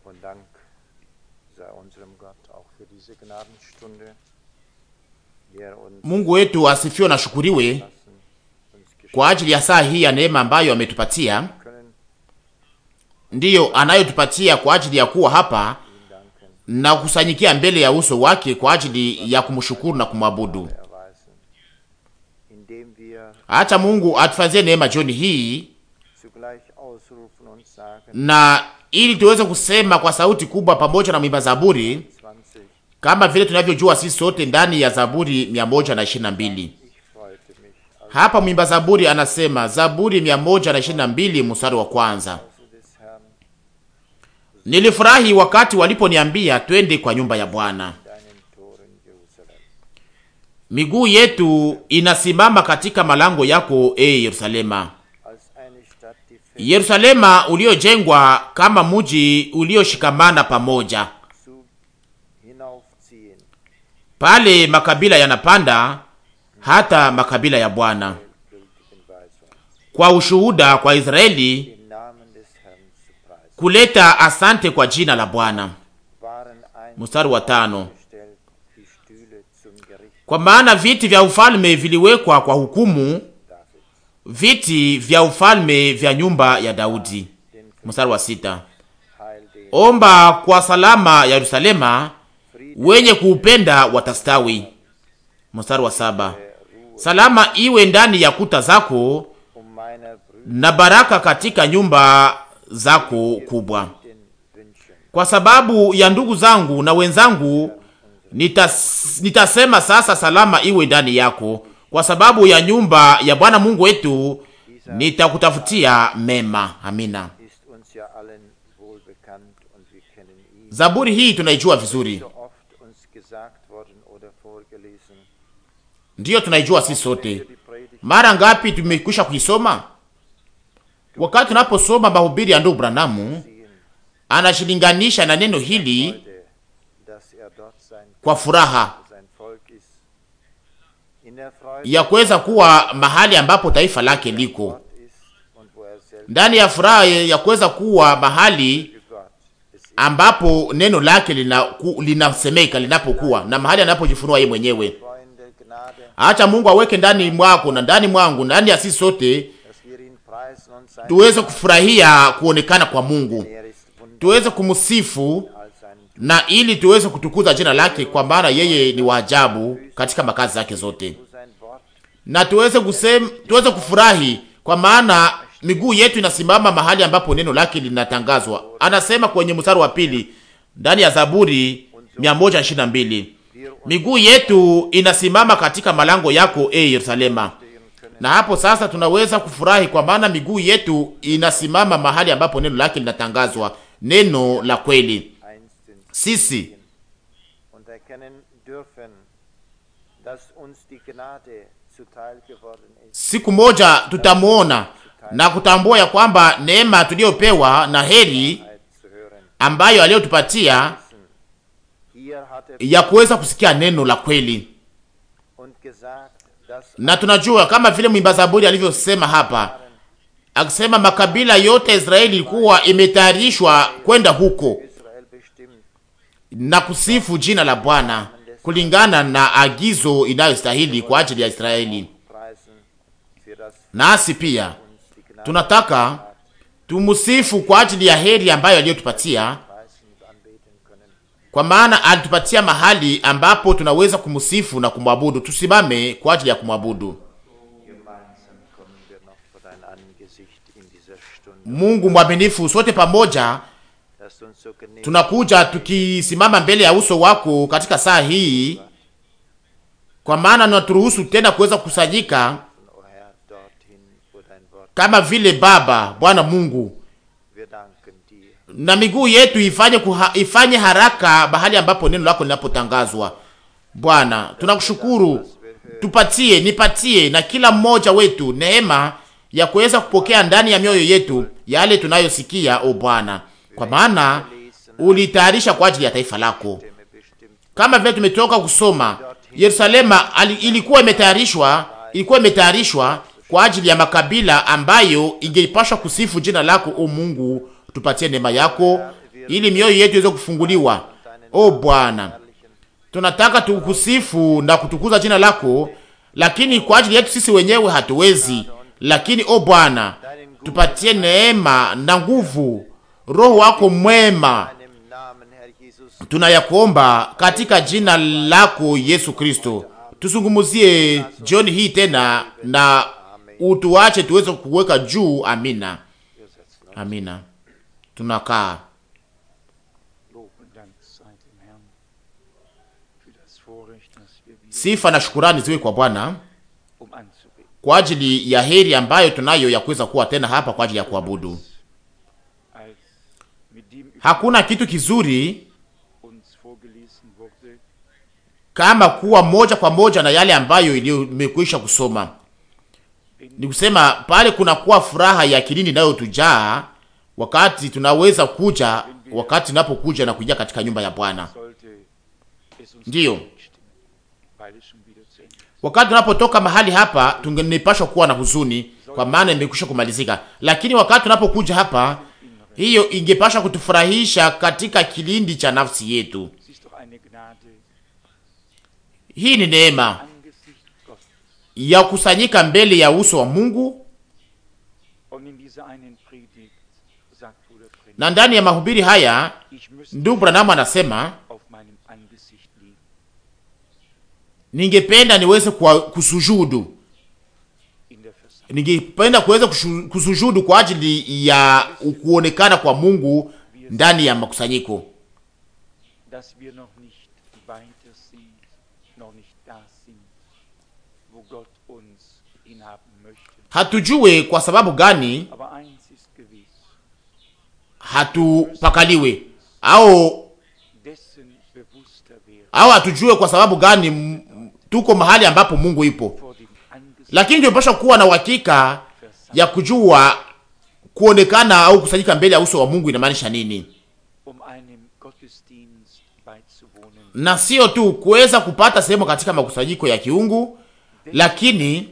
Und Dank sei unserem Gott auch für diese Gnadenstunde, die er uns Mungu wetu asifiwe na shukuriwe lassen, uns geschenkt kwa ajili ya saa hii ya neema ambayo ametupatia, können, ndiyo anayotupatia kwa ajili ya kuwa hapa ihm danken, na kukusanyikia mbele ya uso wake kwa ajili ya kumshukuru na kumwabudu. erweisen, indem wir Acha Mungu atufanzie neema jioni hii, zugleich ausrufen und sagen, na ili tuweze kusema kwa sauti kubwa pamoja na mwimba Zaburi 20, kama vile tunavyojua sisi sote ndani ya Zaburi 122. ich freute mich, als Hapa mwimba Zaburi anasema, Zaburi 122 mstari wa kwanza, du des Herrn nilifurahi wakati waliponiambia twende kwa nyumba ya Bwana. deinen Toren Jerusalem. Miguu yetu inasimama katika malango yako, e Yerusalema. Als eine Stadt, die fest Yerusalema uliojengwa kama muji ulioshikamana pamoja, zu hinaufziehen, pale makabila yanapanda, hata makabila ya Bwana, gültigen Weisung, kwa ushuhuda kwa Israeli, den Namen des Herrn zu preisen, kuleta asante kwa jina la Bwana. waren ein Mstari wa tano. gestellt, die Stühle zum Gericht Kwa maana viti vya ufalme viliwekwa kwa hukumu, Davids, viti vya ufalme vya nyumba ya Daudi. den Mstari wa sita. Heil den Omba kwa salama ya Yerusalema, Frieden wenye kuupenda watastawi. Mstari wa saba. der Ruhe, Salama iwe ndani ya kuta zako um meiner Brüder na baraka katika nyumba zako kubwa. den Wünschen. Kwa sababu ya ndugu zangu na wenzangu nitas, nitasema sasa, salama iwe ndani yako. Kwa sababu ya nyumba ya Bwana Mungu wetu nitakutafutia mema. Amina. Ist uns ja allen wohl bekannt und wir kennen ihn. Zaburi hii tunaijua vizuri, So oft uns gesagt worden oder vorgelesen. ndiyo tunaijua sisi sote. Wir die Predigt Mara ngapi tumekwisha kuisoma? Wakati tunaposoma mahubiri ya ndugu Branamu, sehen, anashilinganisha na neno hili Freude, dass er dort sein, kwa furaha sein Volk ist. In der Freude ya kuweza kuwa mahali ambapo taifa lake liko, Gott ist und wo er selbst ndani ya furaha ya kuweza kuwa mahali für Gott es ist. ambapo neno lake lina, ku, linasemeka linapokuwa na mahali anapojifunua yeye mwenyewe. Freunde, Gnade, Acha Mungu aweke ndani mwako na ndani mwangu, ndani ya sisi sote, dass wir ihn preisen und sein tuweze kufurahia kuonekana kwa Mungu, Er ist wunderbar tuweze kumsifu als sein na ili tuweze kutukuza jina lake, kwa maana yeye ni waajabu katika makazi zake zote, zu sein Wort na tuweze kusem, tuweze kufurahi kwa maana miguu yetu inasimama mahali ambapo neno lake linatangazwa. Anasema kwenye mstari wa pili ndani ya Zaburi 122 wir miguu yetu inasimama katika malango yako, e Yerusalema. umstehen können. Na hapo sasa tunaweza kufurahi kwa maana miguu yetu inasimama mahali ambapo neno lake linatangazwa, neno la kweli. Einst sind Sisi und erkennen dürfen, dass uns die Gnade zuteil geworden ist. siku moja tutamwona na kutambua ya kwamba neema tuliyopewa na heri Wahrheit zu hören. ambayo aliyotupatia Hier hat er ya kuweza kusikia neno la kweli, und gesagt, dass na tunajua kama vile mwimba Zaburi alivyosema hapa, akisema makabila yote ya Israeli ilikuwa imetayarishwa kwenda huko Israel bestimmt na kusifu jina la Bwana kulingana na agizo inayostahili kwa ajili ya Israeli. preisen für das Nasi pia uns die Gnade tunataka tumusifu kwa ajili ya heri ambayo aliyotupatia, preisen und anbeten können. kwa maana alitupatia mahali ambapo tunaweza kumsifu na kumwabudu. Tusimame kwa ajili ya kumwabudu Gemeinsam kommen wir noch vor dein Angesicht in dieser Stunde. Mungu mwaminifu. Sote pamoja Dass du uns so gnädig tunakuja tukisimama mbele ya uso wako katika saa hii, kwa maana unaturuhusu tena kuweza kukusanyika o Herr, dorthin, wo dein Wort. kama vile Baba Bwana Mungu Wir danken dir. na miguu yetu ifanye kuha, ifanye haraka mahali ambapo neno lako linapotangazwa. Bwana, tunakushukuru, tupatie, nipatie na kila mmoja wetu neema ya kuweza kupokea ndani ya mioyo yetu yale tunayosikia, o Bwana, kwa maana ulitayarisha kwa ajili ya taifa lako, Stimme bestimmt kama vile tumetoka kusoma. Yerusalema ali, ilikuwa imetayarishwa, ilikuwa imetayarishwa kwa ajili ya makabila ambayo ingeipashwa kusifu jina lako, o Mungu. Tupatie neema yako ili mioyo yetu iweze kufunguliwa. O Bwana, tunataka tukusifu na kutukuza jina lako, lakini kwa ajili yetu sisi wenyewe hatuwezi. Lakini o Bwana, tupatie neema na nguvu, Roho wako mwema tunayakuomba katika jina lako Yesu Kristo. Tuzungumuzie jioni hii tena na utuache tuweze kuweka juu. Amina, amina. Tunakaa. Sifa na shukurani ziwe kwa Bwana kwa ajili ya heri ambayo tunayo ya kuweza kuwa tena hapa kwa ajili ya kuabudu. Hakuna kitu kizuri kama kuwa moja kwa moja na yale ambayo imekwisha kusoma. Ni kusema pale kuna kuwa furaha ya kilindi nayo tujaa wakati tunaweza kuja, wakati tunapokuja na kuingia katika nyumba ya Bwana. Ndiyo, wakati tunapotoka mahali hapa tungenipashwa kuwa na huzuni, kwa maana imekwisha kumalizika, lakini wakati tunapokuja hapa, hiyo ingepasha kutufurahisha katika kilindi cha nafsi yetu. Hii ni neema ya kusanyika mbele ya uso wa Mungu, na ndani ya mahubiri haya ndugu Branham anasema ningependa niweze kusujudu, ningependa kuweza kusujudu kwa ajili ya kuonekana kwa Mungu ndani ya makusanyiko hatujue kwa sababu gani hatupakaliwe au au hatujue kwa sababu gani tuko mahali ambapo Mungu ipo, lakini tunapaswa kuwa na uhakika ya kujua kuonekana au kusanyika mbele ya uso wa Mungu inamaanisha nini, na sio tu kuweza kupata sehemu katika makusanyiko ya kiungu, lakini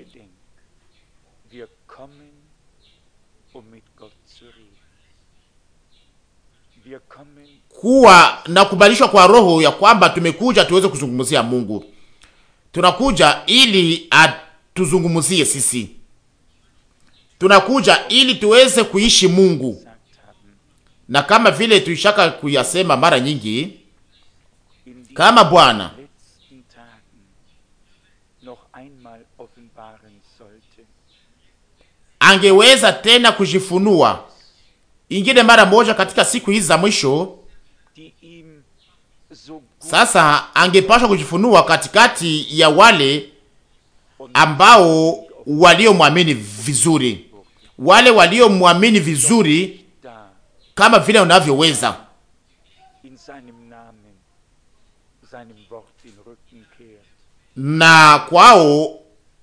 kuwa na kubalishwa kwa roho ya kwamba tumekuja tuweze kuzungumzia Mungu. Tunakuja ili atuzungumzie sisi, tunakuja ili tuweze kuishi Mungu, na kama vile tuishaka kuyasema mara nyingi, kama Bwana angeweza tena kujifunua ingine mara moja katika siku hizi za mwisho sasa angepashwa kujifunua katikati ya wale ambao waliomwamini vizuri, wale waliomwamini vizuri kama vile unavyoweza, na kwao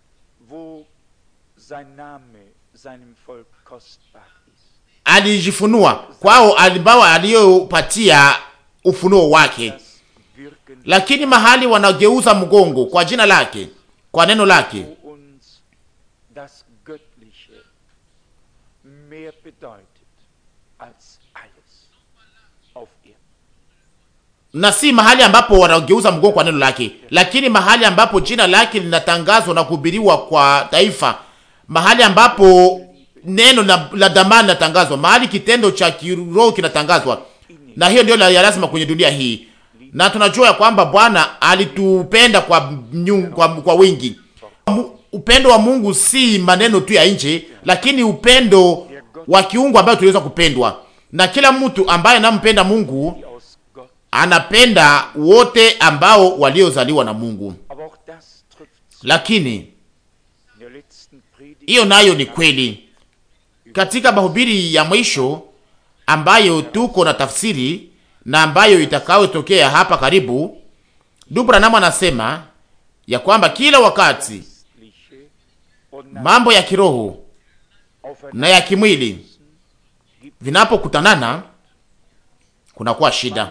alijifunua kwao, ambao aliyopatia ufunuo wake lakini mahali wanageuza mgongo kwa jina lake, kwa neno lake, na si mahali ambapo wanageuza mgongo kwa neno lake, lakini mahali ambapo jina lake linatangazwa na kuhubiriwa kwa taifa, mahali ambapo neno la, la damani linatangazwa, mahali kitendo cha kiroho kinatangazwa, na hiyo ndio ya lazima kwenye dunia hii na tunajua ya kwamba Bwana alitupenda kwa, kwa, kwa wingi. Upendo wa Mungu si maneno tu ya nje, lakini upendo wa kiungu ambayo tuliweza kupendwa na kila mtu ambaye anampenda Mungu anapenda wote ambao waliozaliwa na Mungu. Lakini hiyo nayo ni kweli katika mahubiri ya mwisho ambayo tuko na tafsiri na ambayo itakayotokea hapa karibu. Ndugu Branham anasema ya kwamba kila wakati mambo ya kiroho na ya kimwili vinapokutanana kunakuwa shida.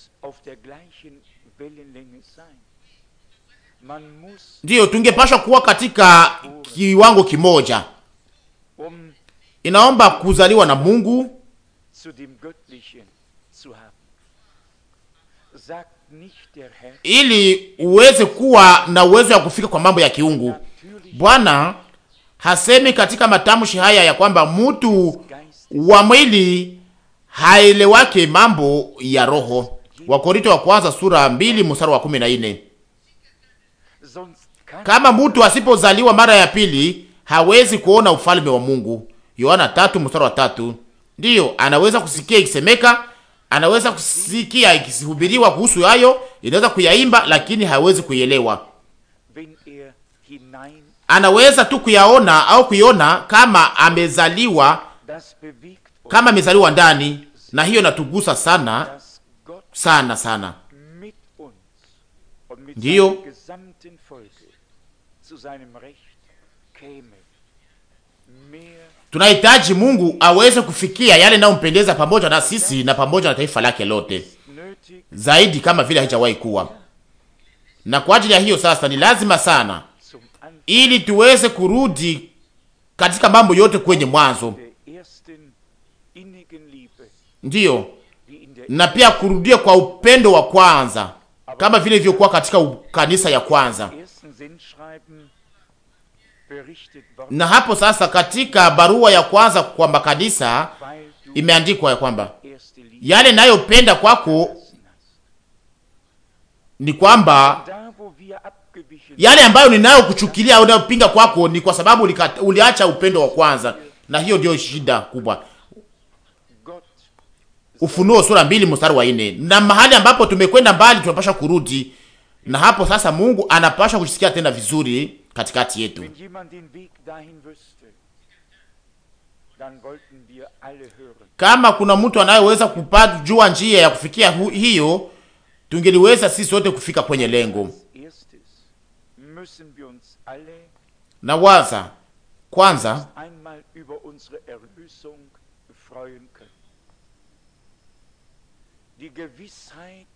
Ndiyo, tungepashwa kuwa katika kiwango kimoja. Inaomba kuzaliwa na Mungu zu haben. Sagt nicht der Herr, ili uweze kuwa na uwezo wa kufika kwa mambo ya kiungu. natürlich Bwana hasemi katika matamshi haya ya kwamba mtu Geistes, wa mwili haelewake mambo ya roho. Wakorinto wa kwanza sura mbili mstari wa kumi na nne. sonst kann Kama mtu asipozaliwa mara ya pili hawezi kuona ufalme wa Mungu. Yohana tatu mstari wa tatu. Ndiyo, anaweza kusikia ikisemeka, anaweza kusikia ikihubiriwa kuhusu hayo, inaweza kuyaimba, lakini hawezi kuielewa. wenn er hinein, Anaweza tu kuyaona au kuiona kama amezaliwa, das bewegt uns, kama amezaliwa ndani, na hiyo natugusa sana dass Gott sana sana. mit uns und mit Dio. seinem gesamten Volke zu seinem Recht käme. Mehr Tunahitaji Mungu aweze kufikia yale nayompendeza pamoja na sisi na pamoja na taifa lake lote. nötig zaidi kama vile haijawahi kuwa. Na kwa ajili ya hiyo sasa ni lazima sana, zum Anfang ili tuweze kurudi katika mambo yote kwenye mwanzo, der ersten innigen Liebe, ndiyo, wie in der na pia kurudia kwa upendo wa kwanza kama vile ilivyokuwa katika u- kanisa ya kwanza. ersten Sendschreiben berichtet worden, Na hapo sasa, katika barua ya kwanza kwa makanisa weil du imeandikwa ya kwamba erste Liebe yale nayopenda kwako hast. ni kwamba Da, wo wir abgewichen yale ambayo ninayokuchukilia au ninayopinga kwako ni kwa sababu ulika- uliacha upendo wa kwanza, na hiyo ndio shida kubwa. Gott Ufunuo sura mbili mstari wa nne. Na mahali ambapo tumekwenda mbali, tunapasha kurudi, na hapo sasa Mungu anapasha kusikia tena vizuri katikati yetu. Wenn jemand den Weg dahin wüsste, dann wollten wir alle hören. Kama kuna mtu anayeweza kupajua njia ya kufikia hu, hiyo, tungeliweza sisi sote kufika kwenye lengo. Als erstes müssen wir uns alle Na waza kwanza, einmal über unsere Erlösung freuen können. Die Gewissheit,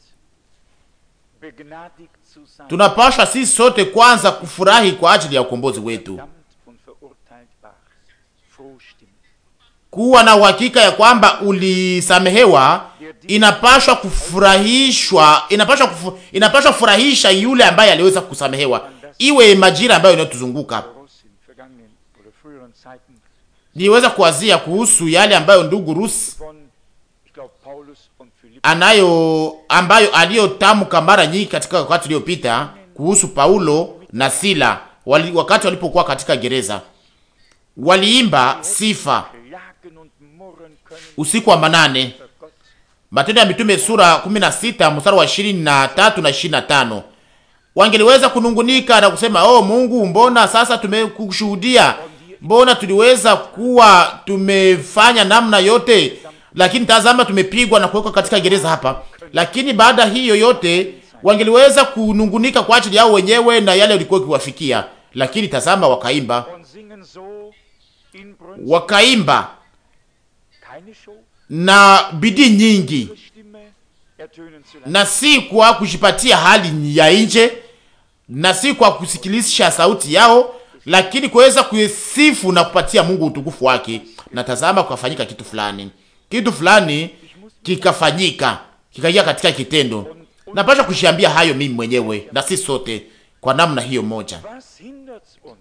begnadigt zu sein, tunapasha sisi sote kwanza kufurahi kwa ajili ya ukombozi wetu, verdammt und verurteilt war. Froh stimmt. kuwa na uhakika ya kwamba ulisamehewa. Inapashwa kufurahishwa, inapashwa kufu, inapashwa kufurahisha yule ambaye aliweza kusamehewa, iwe majira ambayo inayotuzunguka. Russ in vergangenen oder früheren Zeiten Niweza kuwazia kuhusu yale ambayo ndugu Rus von, ich glaube, Paulus und Philipp anayo ambayo aliyotamka mara nyingi katika wakati uliopita kuhusu Paulo na Sila wali, wakati walipokuwa katika gereza, waliimba sifa klagen und murren können usiku wa manane. für Gott. Matendo ya Mitume sura 16 mstari wa 23 na 25. Wangeliweza kunungunika na kusema oh, Mungu, mbona sasa tumekushuhudia, mbona tuliweza kuwa tumefanya namna yote, lakini tazama tumepigwa na kuwekwa katika gereza hapa. Lakini baada hiyo yote wangeliweza kunungunika kwa ajili yao wenyewe na yale walikuwa kiwafikia, lakini tazama, wakaimba Und singen so inbrünstig wakaimba keine Show, na bidii nyingi ihre Stimme ertönen zu lassen. na si kwa kujipatia hali ya nje na si kwa kusikilisha sauti yao, lakini kuweza kuisifu na kupatia Mungu utukufu wake. Na tazama, kukafanyika kitu fulani, kitu fulani kikafanyika, kikaingia katika kitendo. Napasha kushiambia hayo mimi mwenyewe na si sote kwa namna hiyo moja. Was hindert uns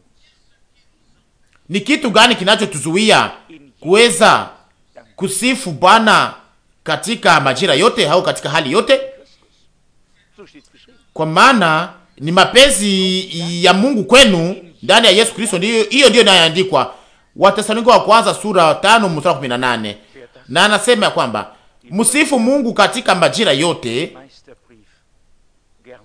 Ni kitu gani kinachotuzuia kuweza kusifu Bwana katika majira yote au katika hali yote? So steht's geschrieben. kwa maana ni mapenzi ya Mungu kwenu ndani ya Yesu Kristo. Ndiyo hiyo ndiyo inayoandikwa Wathesalonike wa kwanza sura tano mstari kumi na nane na anasema ya kwamba msifu Mungu katika majira yote. Meisterbrief gern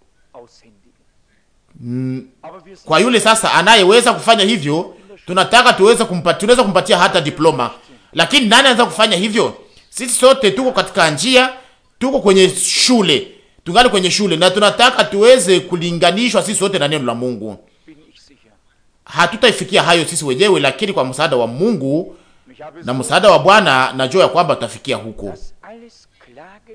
aushändigen. Aber wir sind Kwa yule sasa anayeweza kufanya hivyo, tunataka tuweze kumpatia, tunaweza kumpatia hata diploma, lakini nani anaweza kufanya hivyo? Sisi sote tuko katika njia, tuko kwenye shule, tungali kwenye shule na tunataka tuweze kulinganishwa sisi sote na neno la Mungu. bin ich sicher. hatutaifikia hayo sisi wenyewe, lakini kwa msaada wa Mungu Ich habe na so msaada wa Bwana najua ya kwamba tutafikia huko. das alles Klagen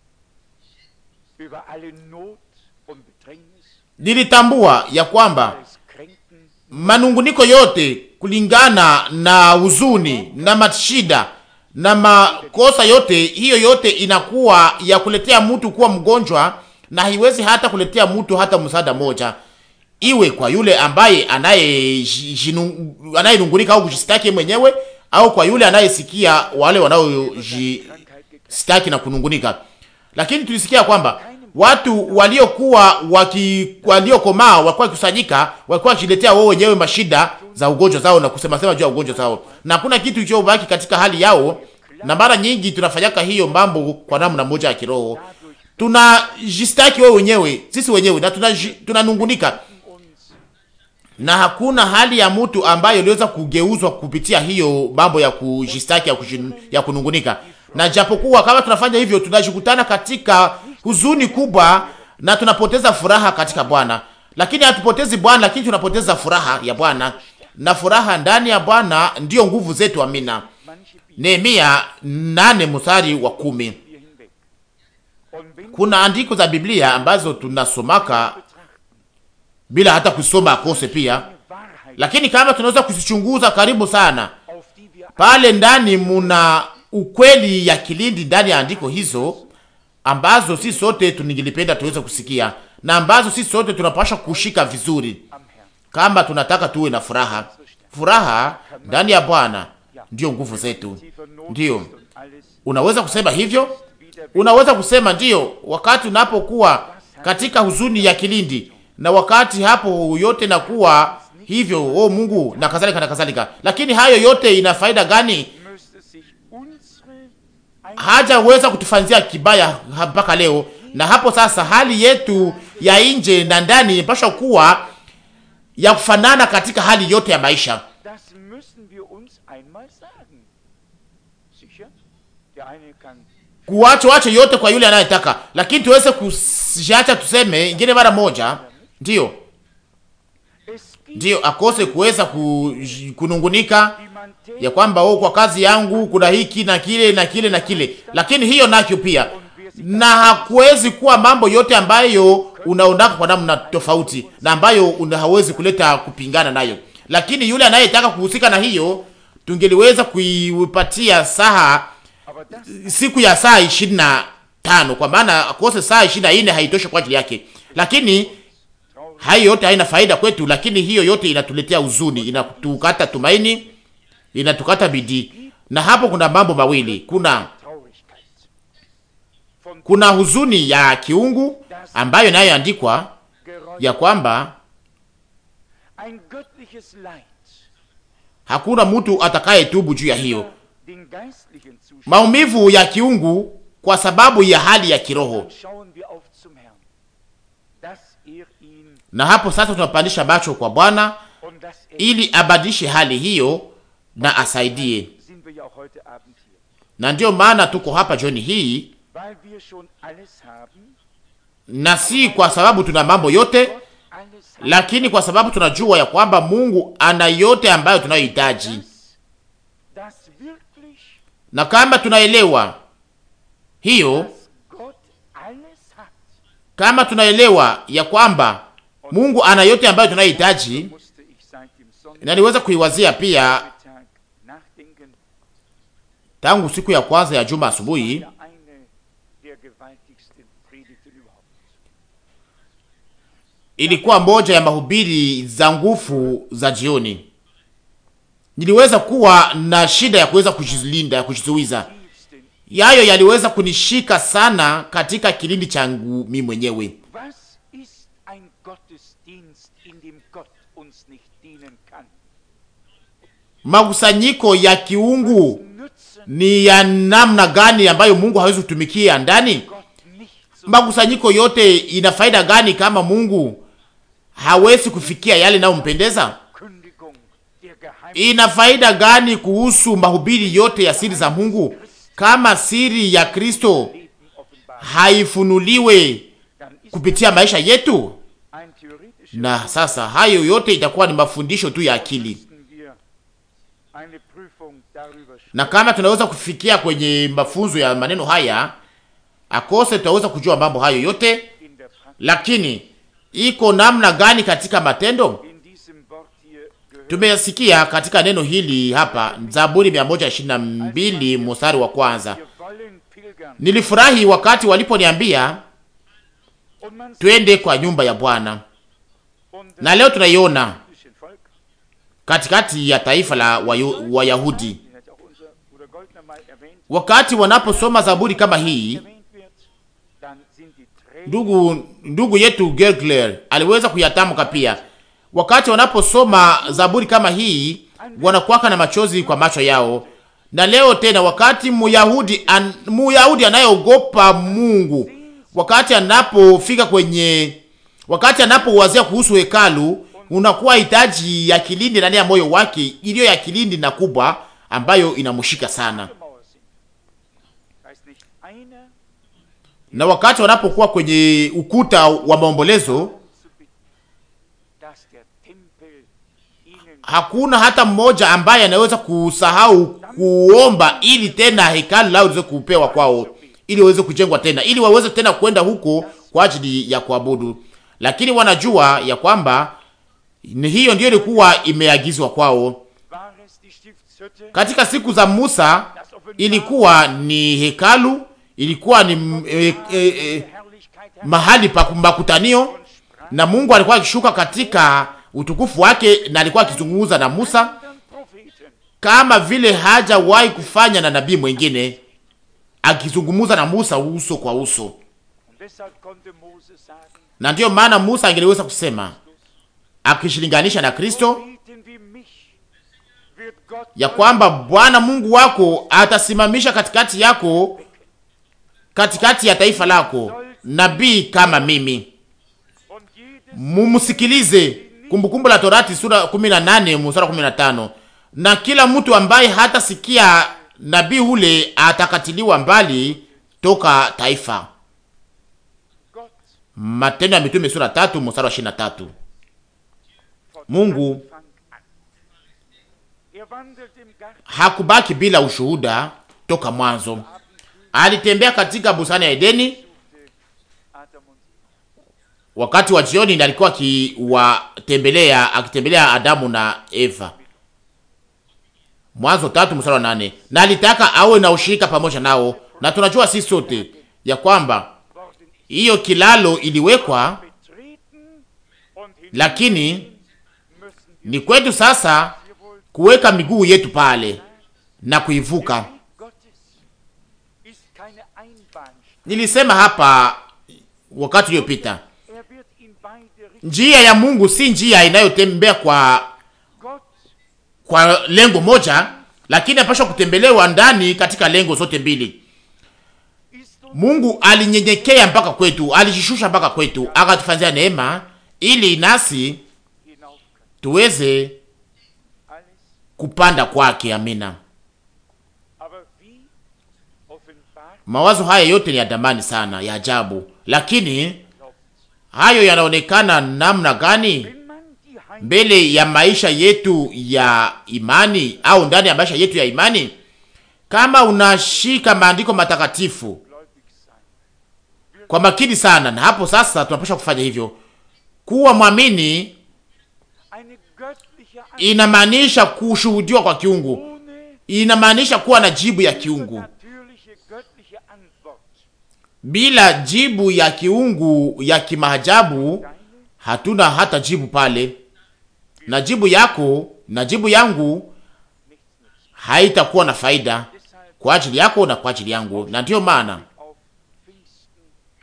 über alle Not und Bedrängnis, Nilitambua ya kwamba alles Kränken, manunguniko yote kulingana na huzuni na mashida na makosa yote hiyo yote inakuwa ya kuletea mtu kuwa mgonjwa, na haiwezi hata kuletea mtu hata msaada moja, iwe kwa yule ambaye anayenungunika au kujistaki mwenyewe au kwa yule anayesikia wale wanaojistaki na kunungunika. Lakini tulisikia kwamba watu waliokuwa waki waliokomaa walikuwa wakikusanyika, walikuwa wakiletea wao wenyewe mashida za ugonjwa zao na kusema sema juu ya ugonjwa zao, na hakuna kitu kilichobaki katika hali yao. Na mara nyingi tunafanyaka hiyo mambo kwa namna moja ya kiroho, tunajistaki wao wenyewe sisi wenyewe na tunanungunika, na hakuna hali ya mtu ambayo iliweza kugeuzwa kupitia hiyo mambo ya kujistaki ya, kujin, ya kunungunika. Na japokuwa kama tunafanya hivyo tunajikutana katika huzuni kubwa na tunapoteza furaha katika Bwana, lakini hatupotezi Bwana, lakini tunapoteza furaha ya Bwana, na furaha ndani ya Bwana ndiyo nguvu zetu. Amina. Nehemia nane mstari wa kumi. Kuna andiko za Biblia ambazo tunasomaka bila hata kusoma akose pia, lakini kama tunaweza kuzichunguza karibu sana, pale ndani muna ukweli ya kilindi ndani ya andiko hizo ambazo si sote tuningilipenda tuweze kusikia na ambazo si sote tunapasha kushika vizuri, kama tunataka tuwe na furaha. Furaha ndani ya Bwana ndiyo nguvu zetu. Ndiyo, unaweza kusema hivyo, unaweza kusema ndiyo, wakati unapokuwa katika huzuni ya kilindi, na wakati hapo yote nakuwa hivyo, oh Mungu, na kadhalika na kadhalika. Lakini hayo yote ina faida gani? hajaweza kutufanzia kibaya mpaka leo. Na hapo sasa, hali yetu ya nje na ndani inapaswa kuwa ya kufanana katika hali yote ya maisha. Kuacha wache yote kwa yule anayetaka, lakini tuweze kusiacha tuseme ingine mara moja, ndiyo ndiyo akose kuweza kunungunika ya kwamba oh, kwa kazi yangu kuna hiki na kile na kile na kile, lakini hiyo nacho pia, na hakuwezi kuwa mambo yote ambayo unaondaka kwa namna tofauti na ambayo hawezi kuleta kupingana nayo. Lakini yule anayetaka kuhusika na hiyo, tungeliweza kuipatia saha siku ya saa ishirini na tano kwa maana akose saa ishirini na nne haitoshi kwa ajili yake, lakini hayo yote haina faida kwetu, lakini hiyo yote inatuletea huzuni, inatukata tumaini inatukata bidii. Na hapo kuna mambo mawili, kuna kuna huzuni ya kiungu ambayo inayoandikwa ya kwamba hakuna mtu atakayetubu juu ya hiyo maumivu ya kiungu kwa sababu ya hali ya kiroho. Na hapo sasa tunapandisha macho kwa Bwana ili abadilishe hali hiyo na asaidie. Na ndiyo maana tuko hapa jioni hii, na si kwa sababu tuna mambo yote, lakini kwa sababu tunajua ya kwamba Mungu ana yote ambayo tunayohitaji, na kama tunaelewa hiyo, kama tunaelewa ya kwamba Mungu ana yote ambayo tunayohitaji, na niweza kuiwazia pia tangu siku ya kwanza ya juma asubuhi ilikuwa moja ya mahubiri za nguvu za jioni. Niliweza kuwa na shida ya kuweza kujilinda, ya kujizuiza. Yayo yaliweza kunishika sana katika kilindi changu mi mwenyewe. Makusanyiko ya kiungu ni ya namna gani ambayo Mungu hawezi kutumikia ndani? Makusanyiko yote ina faida gani kama Mungu hawezi kufikia yale nayompendeza? Ina faida gani kuhusu mahubiri yote ya siri za Mungu kama siri ya Kristo haifunuliwe kupitia maisha yetu? Na sasa hayo yote itakuwa ni mafundisho tu ya akili na kama tunaweza kufikia kwenye mafunzo ya maneno haya akose, tutaweza kujua mambo hayo yote, lakini iko namna gani katika matendo? Tumesikia katika neno hili hapa, Zaburi 122 mstari wa kwanza. Wir wollen pilgern. Nilifurahi wakati waliponiambia Und man twende kwa nyumba ya Bwana, und das na leo tunaiona jüdische Volk, katikati ya taifa la Wayu- Wayahudi, den hat auch unser Bruder Goldner mal erwähnt, wakati wanaposoma zaburi kama hii. erwähnt wird, dann sind die Tränen Ndugu ndugu yetu Gergler aliweza kuyatamka pia, wakati wanaposoma zaburi kama hii wanakuwaka na machozi kwa macho yao. Na leo tena, wakati Muyahudi an, Muyahudi anayeogopa Mungu, wakati anapofika kwenye, wakati anapowazia kuhusu hekalu, unakuwa hitaji ya kilindi ndani ya moyo wake, iliyo ya kilindi na kubwa ambayo inamshika sana. Mauer sind. Da ist nicht einer Na wakati wanapokuwa kwenye ukuta wa maombolezo zu bitten, dass der Tempel ihnen hakuna hata mmoja ambaye anaweza kusahau kuomba ili tena hekalu lao liweze kupewa kwao, ili waweze kujengwa tena, ili waweze tena kwenda huko kwa ajili ya kuabudu. Lakini wanajua ya kwamba ni hiyo ndiyo ilikuwa imeagizwa kwao. war es die Stiftshütte, Katika siku za Musa das Offenbar ilikuwa ni hekalu, ilikuwa ni mm, e, e, e, der Herrlichkeit Herr mahali pa makutanio, na Mungu alikuwa akishuka katika utukufu wake, na alikuwa akizungumza na Musa anderen Propheten. kama vile hajawahi kufanya na nabii mwingine, akizungumza na Musa uso kwa uso. Und deshalb konnte Mose sagen, Na ndiyo maana Musa angeliweza kusema akishilinganisha na Kristo Propheten wie mich wird Gott ya kwamba Bwana Mungu wako atasimamisha katikati yako, katikati ya taifa lako nabii kama mimi. und jedes Mumsikilize. Kumbukumbu la Torati sura 18 mstari wa 15. Na kila mtu ambaye hatasikia nabii ule atakatiliwa mbali toka taifa. Gott Matendo ya Mitume sura tatu mstari wa 23. von Mungu Anfang an. Er wandelt im Garten hakubaki bila ushuhuda toka mwanzo. Alitembea katika bustani ya Edeni Adam und Eva. wakati wa jioni, ndiye alikuwa akiwatembelea akitembelea Adamu na Eva. Mwanzo tatu mstari wa nane. Na alitaka awe na ushirika pamoja nao, na tunajua sisi sote ya kwamba Worden hiyo kilalo iliwekwa, betreten und hin lakini müssen wir ni kwetu sasa hier wohl kuweka miguu yetu pale na kuivuka. Der Weg Gottes ist keine Einbahnstraße. Nilisema hapa wakati uliopita, Er wird in beide Richtungen. njia ya Mungu si njia inayotembea kwa Gott kwa lengo moja, lakini apasha kutembelewa ndani katika lengo zote mbili. ist uns Mungu alinyenyekea mpaka kwetu, alijishusha mpaka kwetu, akatufanyia neema ili nasi hinauf können. tuweze Alles, kupanda kwake. Amina. aber wie offenbart Mawazo haya yote ni ya damani sana, ya ajabu, lakini glaubt. hayo yanaonekana namna gani Wenn man die Heim mbele ya maisha yetu ya imani au ndani ya maisha yetu ya imani? Kama unashika maandiko matakatifu gläubig sein, kwa makini sana, na hapo sasa tunapaswa kufanya hivyo. Kuwa mwamini eine göttliche Antwort inamaanisha kushuhudiwa kwa kiungu, ohne inamaanischa kuwa na jibu ya kiungu. natürliche göttliche Antwort. Bila jibu ya kiungu ya kimaajabu, Deine hatuna hata jibu pale, na jibu yako na jibu yangu nichts nützt. haitakuwa na faida Deshalb kwa ajili yako na kwa ajili yangu. Na ndiyo maana auf Pfingsten.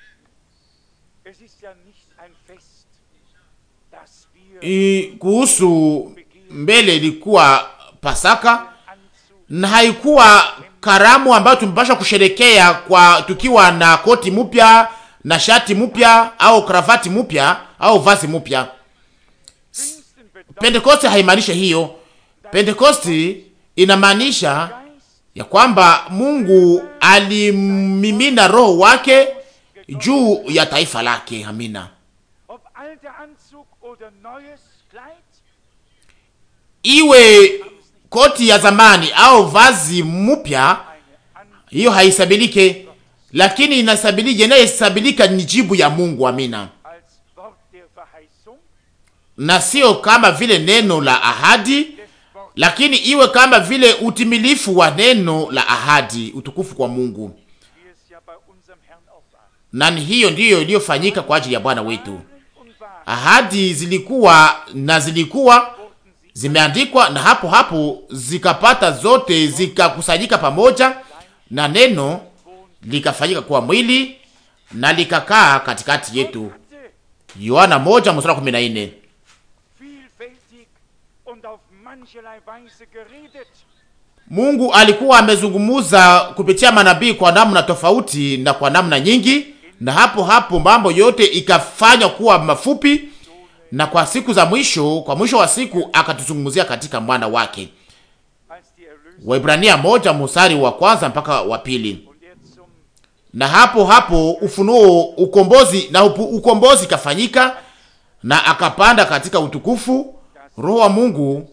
Es ist ja nicht ein Fest, das wir i, kuhusu mbele ilikuwa Pasaka Anzug na haikuwa karamu ambayo tumepasha kusherekea kwa tukiwa na koti mpya na shati mpya au kravati mpya au vazi mpya. Pfingsten bedeutet Pentekoste haimaanishi hiyo. Pentekoste inamaanisha Geist ya kwamba Mungu alimimina roho wake juu ya taifa lake. Amina. ob alter Anzug oder neues Kleid, Iwe koti ya zamani au vazi mpya, eine An hiyo haisabilike, lakini inasabilika, inayesabilika ni jibu ya Mungu. Amina. als Wort der Verheißung na sio kama vile neno la ahadi, des Wortes, lakini iwe kama vile utimilifu wa neno la ahadi. Utukufu kwa Mungu. wie es ja bei unserem Herrn auch war. Na ni hiyo ndiyo iliyofanyika kwa ajili ya Bwana wetu. Und wahr Ahadi zilikuwa na zilikuwa wurden sie zimeandikwa, na hapo hapo zikapata zote zikakusanyika pamoja, na neno likafanyika kuwa mwili na likakaa katikati yetu. hatte Yohana moja mstari wa kumi na nne. vielfältig und auf mancherlei Weise geredet. Mungu alikuwa amezungumuza kupitia manabii kwa namna tofauti na kwa namna nyingi, na hapo hapo mambo yote ikafanywa kuwa mafupi, na kwa siku za mwisho, kwa mwisho wa siku akatuzungumzia katika mwana wake. als die Erlösung Waibrania moja mstari wa kwanza mpaka wa pili. und er zum Na hapo hapo ufunuo, ukombozi na upu, ukombozi ikafanyika na akapanda katika utukufu. Roho wa Mungu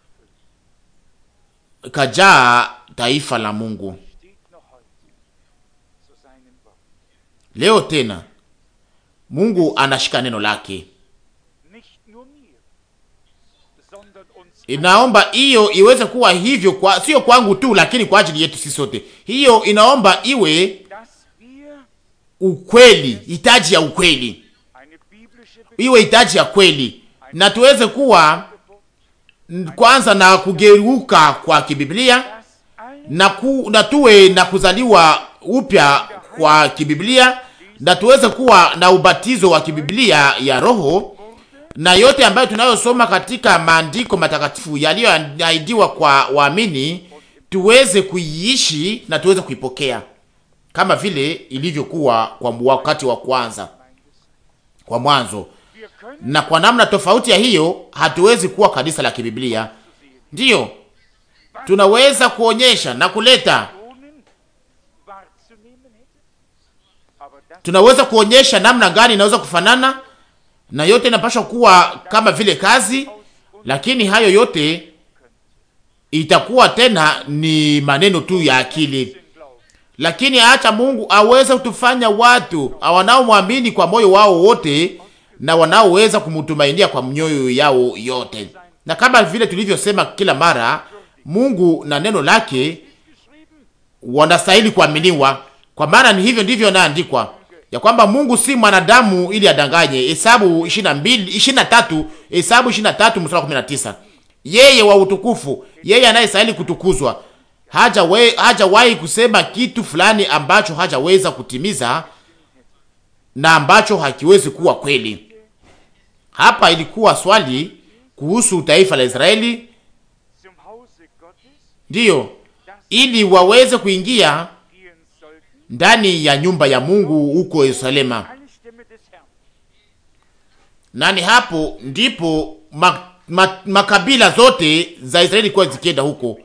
erfüllt kajaa taifa la Mungu. steht noch heute zu seinem Wort. Leo tena Mungu anashika neno lake. Nicht nur mir, sondern uns Inaomba hiyo iweze kuwa hivyo kwa sio kwangu tu, lakini kwa ajili yetu sisi sote. Hiyo inaomba iwe dass wir ukweli, hitaji ya ukweli, eine biblische iwe hitaji ya kweli, na tuweze kuwa Begeburt, kwanza na kugeuka kwa kibiblia dass alle na, ku, na tuwe na kuzaliwa upya kwa kibiblia na tuweze kuwa na ubatizo wa kibiblia ya Roho na yote ambayo tunayosoma katika maandiko matakatifu yaliyoahidiwa kwa waamini tuweze kuiishi na tuweze kuipokea kama vile ilivyokuwa kwa wakati wa kwanza, kwa mwanzo. wir können Na kwa namna tofauti ya hiyo, hatuwezi kuwa kanisa la kibiblia. Ndiyo tunaweza kuonyesha na kuleta Personen wahrzunehmen hätte. Aber das tunaweza kuonyesha namna gani inaweza kufanana na yote inapaswa kuwa kama vile kazi, lakini hayo yote itakuwa tena ni maneno tu ya akili. sind Glauben. Lakini acha Mungu aweze kutufanya watu wanaomwamini kwa moyo wao wote na wanaoweza kumtumainia kwa mioyo yao yote. Na kama vile tulivyosema kila mara, Mungu na neno lake Geschrieben, wanastahili kuaminiwa, kwa maana ni hivyo ndivyo inaandikwa ya kwamba Mungu si mwanadamu ili adanganye. Hesabu 22 23, Hesabu 23 mstari wa 19. Yeye wa utukufu, yeye anayestahili kutukuzwa, haja we, hajawahi kusema kitu fulani ambacho hajaweza kutimiza na ambacho hakiwezi kuwa kweli. Hapa ilikuwa swali kuhusu taifa la Israeli, zum Hause Gottes ndiyo ili waweze kuingia gehen sollten ndani ya nyumba ya Mungu huko Yerusalema. alle Stämme des Herrn. Nani hapo ndipo ma, ma, makabila zote za Israeli kwa zikienda huko.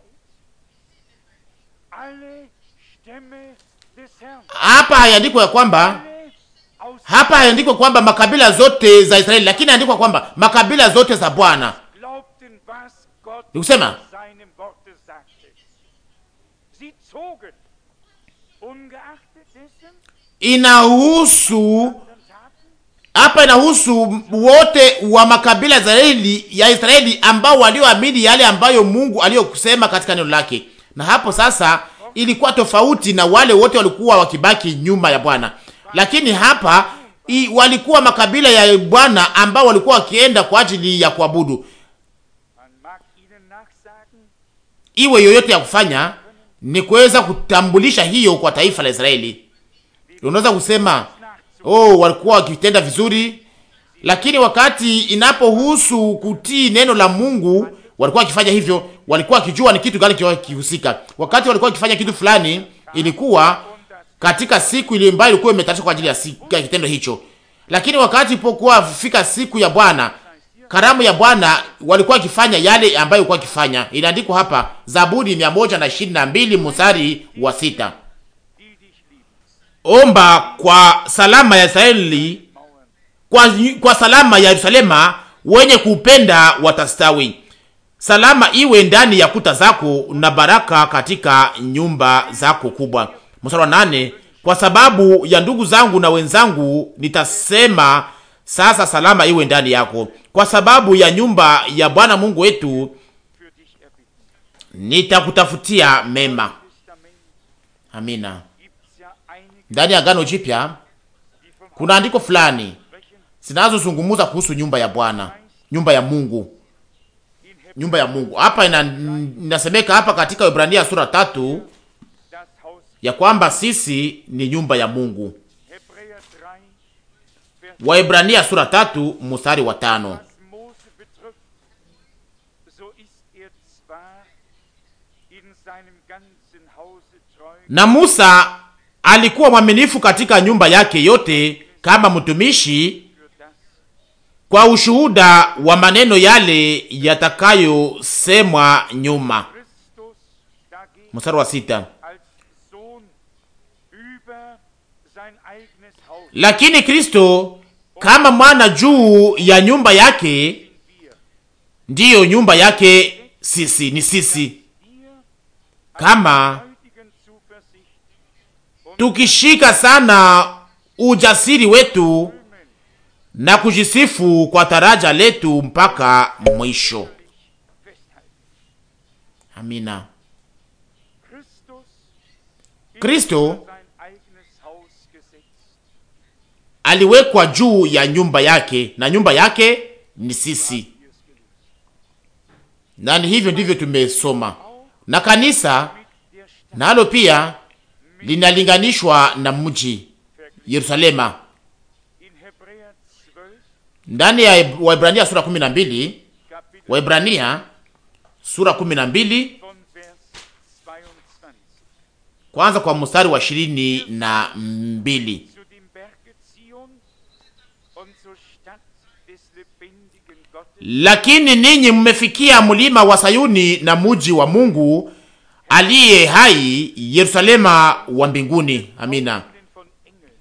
Alle Stämme des Herrn. Hapa hayaandikwa ya kwamba Alle aus hapa hayaandikwa kwamba makabila zote za Israeli, lakini hayaandikwa kwamba makabila zote za Bwana. glaubten, was Gott Ni kusema in seinem Worte sagte. Sie zogen, ungeachtet dessen, inahusu anderen taten, hapa inahusu wote wa makabila ya Israeli, ya Israeli ambao walioamini yale ambayo Mungu aliyokusema katika neno lake. Na hapo sasa ilikuwa tofauti na wale wote walikuwa wakibaki nyuma ya Bwana, lakini hapa i, walikuwa makabila ya Bwana ambao walikuwa wakienda kwa ajili ya kuabudu. man mag ihnen nachsagen, Iwe yoyote ya kufanya ni kuweza kutambulisha hiyo kwa taifa la Israeli. Unaweza kusema nachzugen. oh, walikuwa wakitenda vizuri, lakini wakati inapohusu kutii neno la Mungu walikuwa wakifanya hivyo, walikuwa wakijua ni kitu gani kilikuwa kihusika. Wakati walikuwa wakifanya kitu fulani, ilikuwa katika siku ile ambayo ilikuwa imetayarishwa kwa ajili ya, siku, ya kitendo hicho. Lakini wakati ilipokuwa fika siku ya Bwana, karamu ya Bwana, walikuwa wakifanya yale ambayo walikuwa wakifanya. Inaandikwa hapa Zaburi 122 mstari wa sita die dich lieben. omba kwa salama ya Israeli, Mauern kwa, kwa salama ya Yerusalema, wenye kupenda watastawi. Salama iwe ndani ya kuta zako na baraka katika nyumba zako kubwa. Mstari wa nane, kwa sababu ya ndugu zangu na wenzangu nitasema sasa, salama iwe ndani yako. kwa sababu ya nyumba ya Bwana Mungu wetu für dich erbitten. nitakutafutia mema. Testament Amina. gibt's ja einige, Ndani ya Agano Jipya die vom kuna andiko fulani Sprechen zinazozungumza kuhusu nyumba ya Bwana, nyumba ya Mungu, in Hebräer nyumba ya Mungu. Hapa ina, inasemeka hapa katika Ibrania sura tatu das Haus. ya kwamba sisi ni nyumba ya Mungu. Hebräer 3, Vers Waibrania sura tatu mstari wa tano. Was Mose betrifft, so ist er zwar in seinem ganzen Hause treu Na Musa alikuwa mwaminifu katika nyumba yake yote kama mtumishi für das, kwa ushuhuda wa maneno yale yatakayosemwa nyuma. Christus dagegen Mstari wa sita. als Sohn über sein eigenes Haus Lakini Kristo kama mwana juu ya nyumba yake, wir, ndiyo nyumba yake sisi, ni sisi wir kama heutigen Zuversicht und tukishika sana ujasiri wetu Rühmen na kujisifu kwa taraja letu mpaka mwisho. festhalten. Amina. Christus ist Kristo über sein eigenes Haus gesetzt. aliwekwa juu ya nyumba yake na nyumba yake ni sisi, Hier ist gelesen. na ni hivyo ndivyo tumesoma. Na kanisa Mit der Stadt nalo pia linalinganishwa na mji Yerusalema. in Hebräer 12, Ndani ya Waibrania sura 12, Kapitel Waibrania sura 12 von Vers 22. kwanza kwa mstari wa ishirini na mbili. Zu dem Berge Zion und zur Stadt des lebendigen Gottes, Lakini ninyi mmefikia mlima wa Sayuni na muji wa Mungu aliye hai, Yerusalema wa mbinguni. Amina. Engelen von Engeln,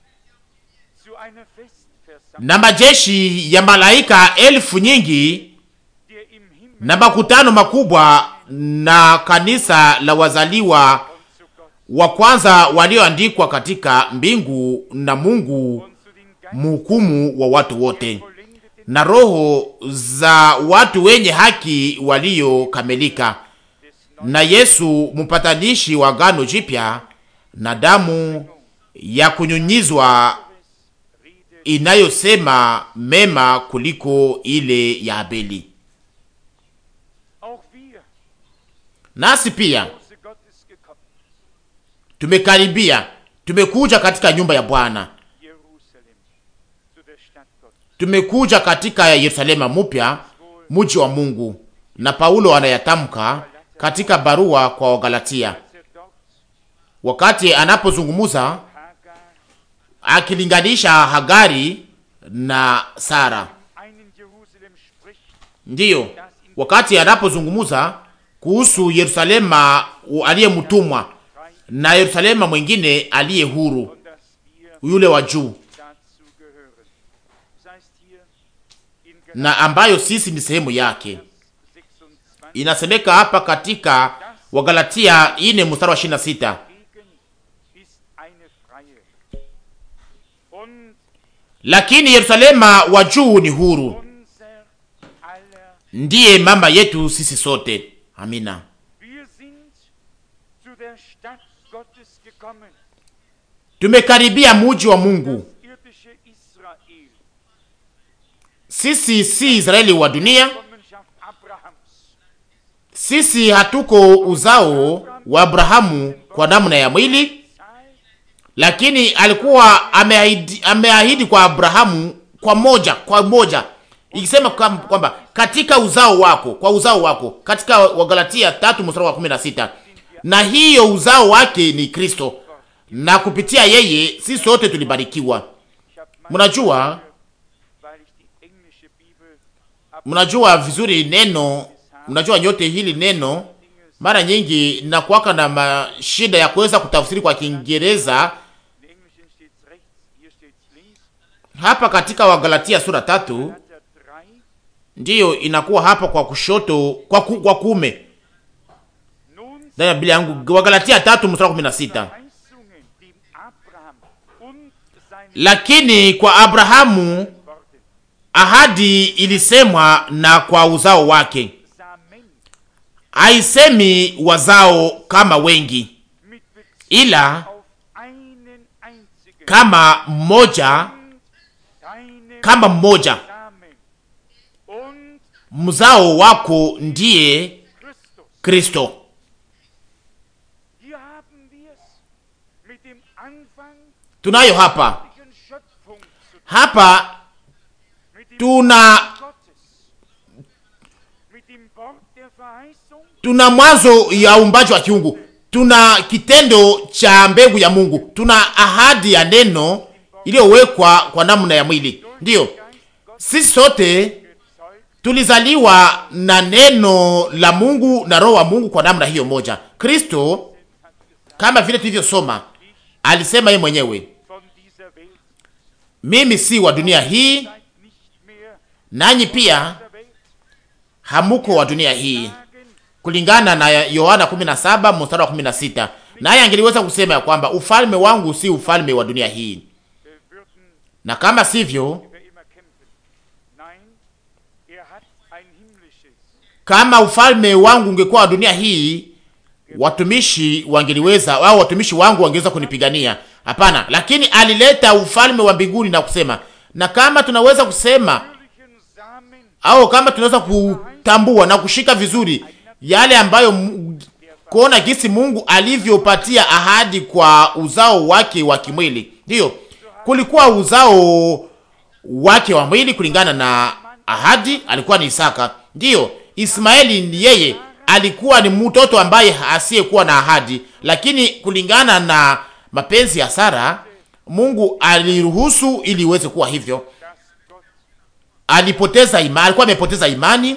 zu einer Festversammlung, Na majeshi ya malaika elfu nyingi der im Himmel na makutano makubwa na kanisa la wazaliwa und zu Gott wa kwanza walioandikwa katika mbingu na Mungu und zu den Geistern mhukumu wa watu wote vollendeten na roho za watu wenye haki waliokamilika des neuen na Yesu mpatanishi wa agano jipya na damu ya kunyunyizwa Rede inayosema mema kuliko ile ya Abeli. auch wir, Nasi pia Hause Gottes gekommen, tumekaribia, tumekuja katika nyumba ya Bwana, Jerusalem, zu der Stadt Gottes. tumekuja katika Yerusalema mupya, muji wa Mungu. Na Paulo anayatamka katika barua kwa Wagalatia Als er dort wakati anapozungumuza Hagar akilinganisha Hagari na Sara. einen Jerusalem spricht, Ndiyo, wakati anapozungumuza kuhusu Yerusalema aliyemtumwa na Yerusalema mwingine aliye huru, und dass wir yule wa juu, dazu gehören. Das heißt hier in na ambayo sisi ni sehemu yake. 26 Inasemeka hapa katika Wagalatia ine mstari wa 26, Gegen ist eine freie. Und lakini Yerusalema wa juu ni huru, unser aller, ndiye mama yetu sisi sote. Amina. wir sind zu der Stadt Gottes gekommen, Tumekaribia muji wa Mungu. das irdische Israel, Sisi si Israeli wa dunia, Kommenschaft Abrahams, sisi hatuko uzao wa Abrahamu kwa namna ya mwili, Zahl lakini alikuwa ameahidi, ameahidi kwa Abrahamu kwa moja kwa moja, ikisema kwam- kwamba katika uzao wako, kwa uzao wako, katika Wagalatia tatu mstari wa 16, na hiyo uzao wake ni Kristo, na kupitia yeye sisi sote tulibarikiwa. Ich habe meine Mnajua, weil ich die englische Bibel ab mnajua vizuri neno, mnajua nyote hili neno mara nyingi nakuwaka na mashida ya kuweza kutafsiri kwa Kiingereza. in Englischen steht rechts, hier steht links. Hapa katika Wagalatia sura tatu Galater 3, ndiyo inakuwa hapa kwa kushoto kwa, ku, kwa kume nun ndani ya Biblia yangu. Wagalatia tatu mstari wa kumi na sita Verheißungen, die Abraham und seine lakini kwa Abrahamu Worte ahadi ilisemwa na kwa uzao wake, Samen haisemi wazao kama wengi, mit Bezug ila auf einen einzigen kama mmoja, und deinem kama mmoja. Samen und Mzao wako ndiye Christus. Kristo. Hier haben wir es mit dem Anfang Tunayo hapa der Schöpfung zu tun, hapa, mit dem tuna Gottes, mit dem Wort der Verheißung tuna mwanzo ya uumbaji wa kiungu, tuna kitendo cha mbegu ya Mungu, tuna ahadi ya neno iliyowekwa kwa namna ya mwili. Ndiyo, Geist Gottes sisi sote gezeugt tulizaliwa na neno la Mungu na roho wa Mungu kwa namna hiyo moja. Kristo kama vile tulivyosoma, alisema yeye mwenyewe, von dieser Welt. mimi si wa dunia hii, Seid nicht mehr nanyi pia dieser Welt. hamuko wa dunia hii, Sagen, kulingana na Yohana 17 mstari wa 16. Naye angeliweza kusema ya kwamba ufalme wangu si ufalme wa dunia hii, wir würden na kama sivyo, wir immer kämpfen. Nein, er hat ein himmlisches kama ufalme wangu ungekuwa wa dunia hii, watumishi wangeliweza au watumishi wangu wangeweza kunipigania. Hapana, lakini alileta ufalme wa mbinguni na kusema, na kama tunaweza kusema natürlichen Samen au kama tunaweza kutambua na kushika vizuri yale ambayo Mu- kuona jinsi Mungu alivyopatia ahadi kwa uzao wake wa kimwili. Ndiyo, kulikuwa uzao wake wa mwili kulingana na ahadi, alikuwa ni Isaka. Ndiyo, Ismaeli ni yeye alikuwa ni mtoto ambaye asiyekuwa na ahadi, lakini kulingana na mapenzi ya Sara, Mungu aliruhusu ili iweze kuwa hivyo. dass Gott Alipoteza imani, alikuwa amepoteza imani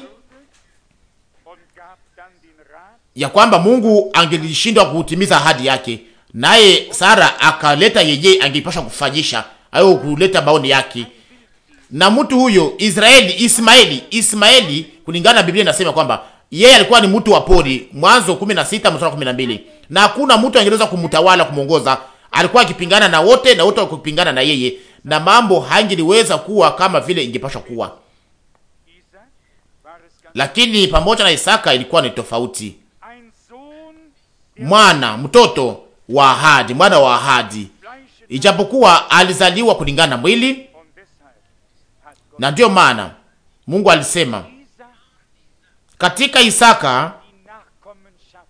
und gab dann den Rat, ya kwamba Mungu angelishindwa kutimiza ahadi yake, naye Sara akaleta yeye angepasha kufanyisha au kuleta maoni yake, na mtu huyo Israeli, Ismaeli, Ismaeli kulingana na Biblia inasema kwamba yeye alikuwa ni mtu wa pori, Mwanzo 16 mstari wa 12, na hakuna mtu angeweza kumtawala kumwongoza. Alikuwa akipingana na wote na wote wakipingana na yeye, na mambo hangeliweza kuwa kama vile ingepasha kuwa, Isaac war es ganz lakini pamoja na Isaka ilikuwa ni tofauti. ein Sohn mwana mtoto wa ahadi, mwana wa ahadi, Fleisches ijapokuwa alizaliwa kulingana na mwili. und deshalb hat Gott Na ndiyo maana Mungu alisema Isaac katika Isaka die Nachkommenschaft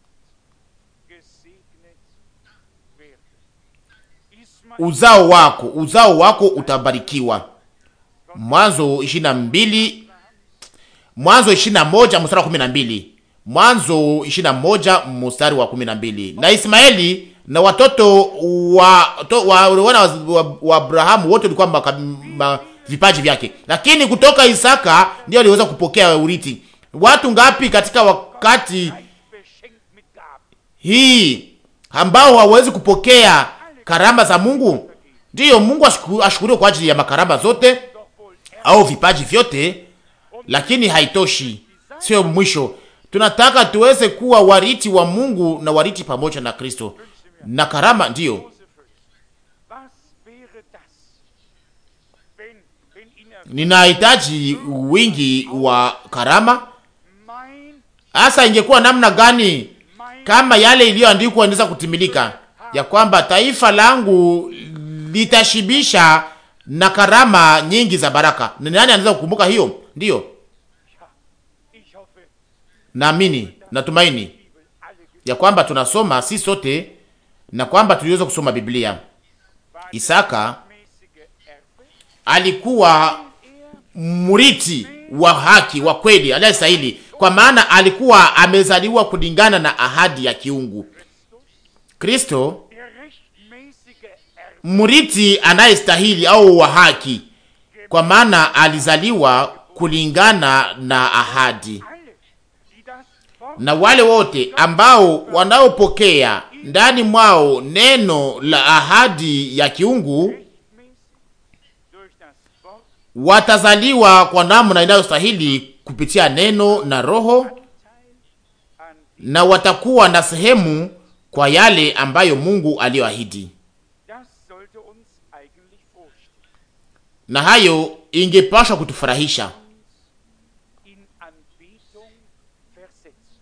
gesegnet werden. Ismael uzao wako, uzao wako utabarikiwa. Mwanzo 22, Mwanzo 21 mstari wa 12, Mwanzo 21 mstari wa 12. Na Ismaeli na watoto wa to, wa, wana wa, wa, wa Abrahamu wote walikuwa maka- ma, vipaji vyake, lakini kutoka Isaka ndio aliweza kupokea urithi. Watu ngapi katika wakati beschenkt mit Gaben. hii ambao hawawezi kupokea karama za Mungu. Ndiyo, Mungu ashuku- ashukuriwe kwa ajili ya makarama zote Doch wohl er au vipaji vyote, lakini haitoshi, sio mwisho. Tunataka tuweze kuwa wariti wa Mungu na wariti pamoja na Kristo na karama. Ndiyo, große Fülle. Was wäre das, wenn, wenn in er ninahitaji wingi wa karama. mein, Hasa ingekuwa namna gani mein kama yale iliyoandikwa inaweza kutimilika, ya kwamba taifa langu litashibisha na karama nyingi za baraka. Ni nani anaweza kukumbuka hiyo? Ndiyo, ich hoffe, naamini, natumaini Bibel alle ge- ya kwamba tunasoma si sote na kwamba tuliweza kusoma Biblia. war Isaka mäßige Erbe, alikuwa er mriti wa haki wa kweli anayestahili, kwa maana alikuwa amezaliwa kulingana na ahadi ya kiungu. Kristo der rechtmäßige Erbe, mriti anayestahili au wa haki, kwa maana alizaliwa kulingana na ahadi. alle, die das Wort Na wale wote ambao wanaopokea ndani mwao neno la ahadi ya kiungu rechtmäßig durch das Wort watazaliwa kwa namna inayostahili kupitia neno na Roho, Teil an na watakuwa na sehemu kwa yale ambayo Mungu aliyoahidi. Das sollte uns eigentlich vorstellen. na hayo ingepashwa kutufurahisha in Anbetung versetzen.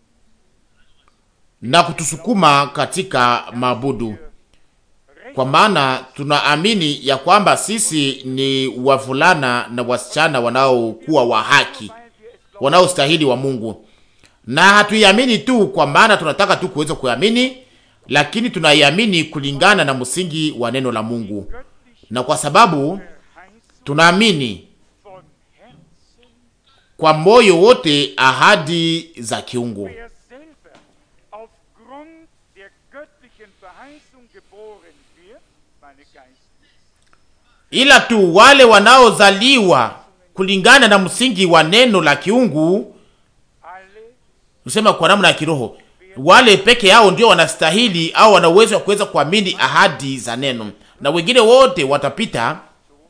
na kutusukuma katika maabudu, kwa maana tunaamini ya kwamba sisi ni wavulana na wasichana wanaokuwa wa haki, Weil wir es glauben, wanaostahili wa Mungu, na hatuiamini tu kwa maana tunataka tu kuweza kuamini, lakini tunaiamini kulingana na msingi wa neno la Mungu, göttlich na kwa sababu verheißen tunaamini von Herzen, kwa moyo wote ahadi za kiungu. wer selber aufgrund der göttlichen Verheißung geboren wird, meine Geisten, ila tu wale wanaozaliwa kulingana na msingi wa neno la kiungu, alle kusema kwa namna ya kiroho, wale peke yao ndio wanastahili au wana uwezo wa kuweza kuamini ahadi za neno, na wengine wote watapita.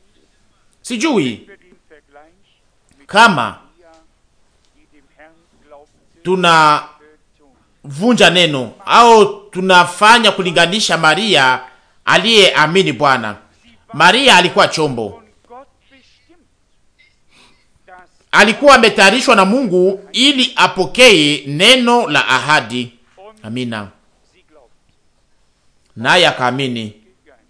Sijui für den Vergleich mit kama Maria, die dem Herrn glaubte, tunavunja tun. neno au tunafanya kulinganisha Maria aliyeamini Bwana. Maria alikuwa chombo, Von Gott bestimmt, dass alikuwa ametayarishwa na Mungu ili apokee neno la ahadi. und Amina. sie glaubt. Naye akaamini, Geist.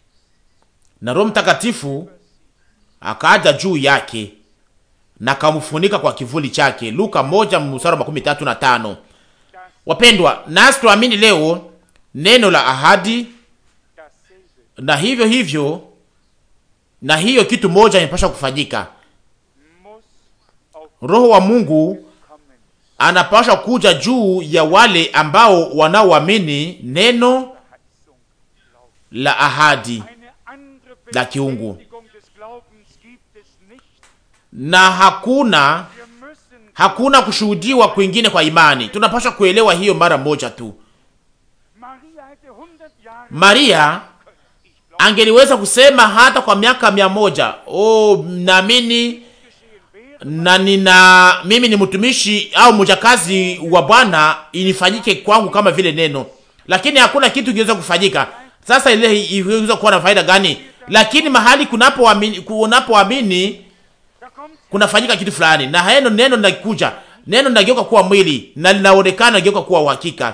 na Roho Mtakatifu akaja juu yake na akamfunika kwa kivuli chake. Luka moja mstari wa makumi tatu na tano. Wapendwa, nasi tuamini leo neno la ahadi, Dasselbe na hivyo hivyo, na hiyo kitu moja imepasha kufanyika. muss auf Roho wa Mungu kommen. anapasha kuja juu ya wale ambao wanaoamini neno Verheißung glauben. la ahadi, Eine andere La kiungu. Bestätigung des Glaubens gibt es nicht. na hakuna Wir müssen hakuna kushuhudiwa kwingine kwa imani. Tunapaswa kuelewa hiyo mara moja tu. Maria hätte 100 Jahre Maria ich glaube angeliweza kusema hata kwa miaka mia moja oh, naamini geschehen wäre, na nina mimi ni mtumishi au mjakazi wa Bwana, inifanyike kwangu kama vile neno, lakini hakuna kitu kiweza kufanyika. Sasa ile iweza kuwa na faida gani? Lakini mahali kunapoamini, kunapoamini da kommt kunafanyika kitu fulani, na heno neno linakuja, neno linageuka kuwa mwili na linaonekana linageuka kuwa uhakika,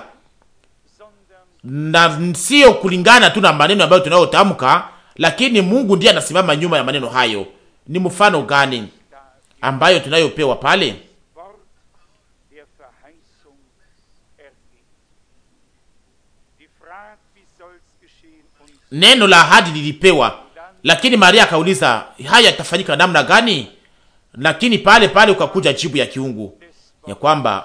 sondern na sio kulingana tu na maneno ambayo tunayotamka, lakini Mungu ndiye anasimama nyuma ya maneno hayo. Ni mfano gani ambayo tunayopewa pale? Wort der Verheißung ergeht. Die Frage, wie soll's geschehen und Neno la ahadi lilipewa, lakini Maria akauliza haya yatafanyika namna gani? Lakini pale pale ukakuja jibu ya kiungu des ya kwamba